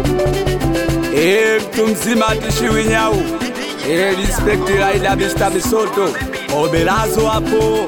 Eh, mtu mzima atishiwi nyau. Eh, respect Raida Mr. Misoto. Obelazo hapo.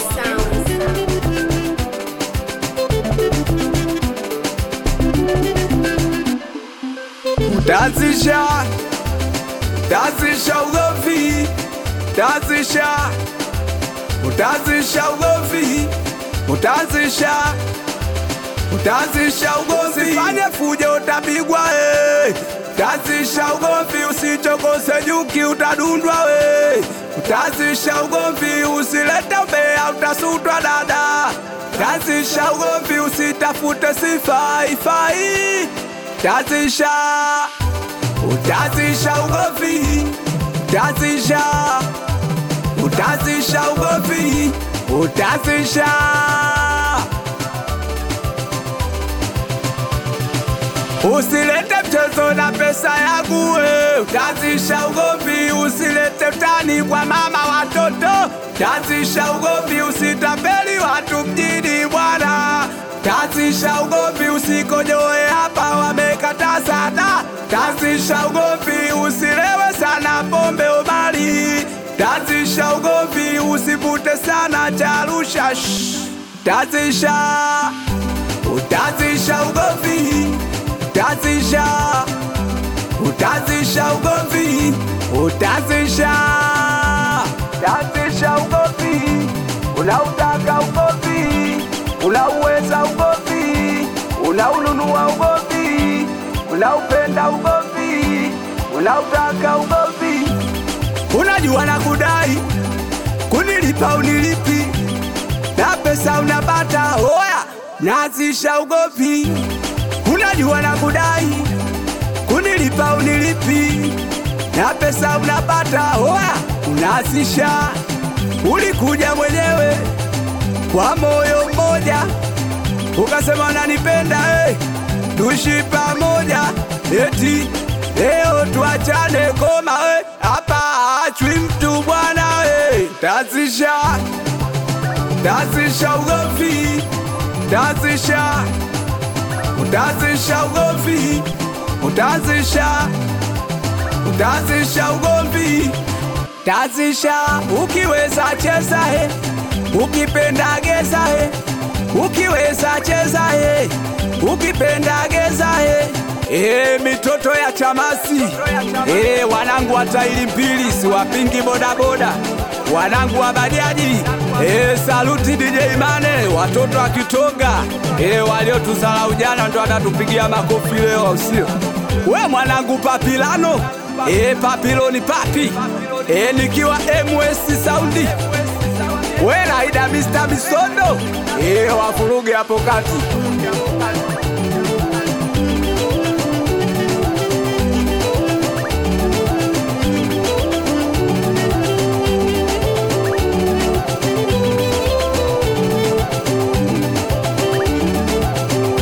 Tazisha. Tazisha ugovi. Tazisha. Utazisha ugovi. Utazisha. Utazisha ugomvi, fanye fujo utapigwa eh. Utazisha ugomvi, usichokose nyuki utadundwa we. Utazisha ugomvi, usilete umbea utasutwa dada. Utazisha ugomvi, usitafute sifa ifai. Utazisha, utazisha ugomvi, utazisha, utazisha ugomvi, utazisha. Usilete mchezo na pesa yangu we, utazisha ugomvi. Usilete utani kwa mama watoto, utazisha ugomvi. Usitapeli watu mjini bwana, utazisha ugomvi. Usikojoe hapa, wamekata sana, utazisha ugomvi. Usilewe sana pombe umali, utazisha ugomvi. Usivute sana charusha, shh, utazisha, utazisha ugomvi utazisha utazisha ugomvi utazisha utazisha ugomvi unautaka ugomvi unauweza ugomvi unaununua ugomvi unaupenda ugomvi unautaka ugomvi unajua na kudai kunilipa unilipi na pesa unapata oya nazisha ugomvi unajua na kudai kunilipa unilipi na pesa unapata oya unasisha ulikuja mwenyewe kwa moyo mmoja ukasema unanipenda hey, tuishi pamoja eti leo tuachane koma hey, hapa achwi mtu bwana hey. tazisha tazisha ugomvi tazisha utazisha ugomvi, utazisha, utazisha ugomvi, tazisha. Ukiweza cheza he, ukipenda geza he, ukiweza cheza he, ukipenda geza he. E, mitoto ya chamasi e, wanangu wa tairi mbili siwapingi bodaboda wanangu wa bajaji e, saluti DJ Mane, watoto wa Kitonga e, waliotuzala ujana ndo wanatupigia makofi leo, au sio? We mwanangu Papilano e, papiloni papi e, nikiwa MS Saundi we Raida Mr. Misondo e, wafuruge hapo kati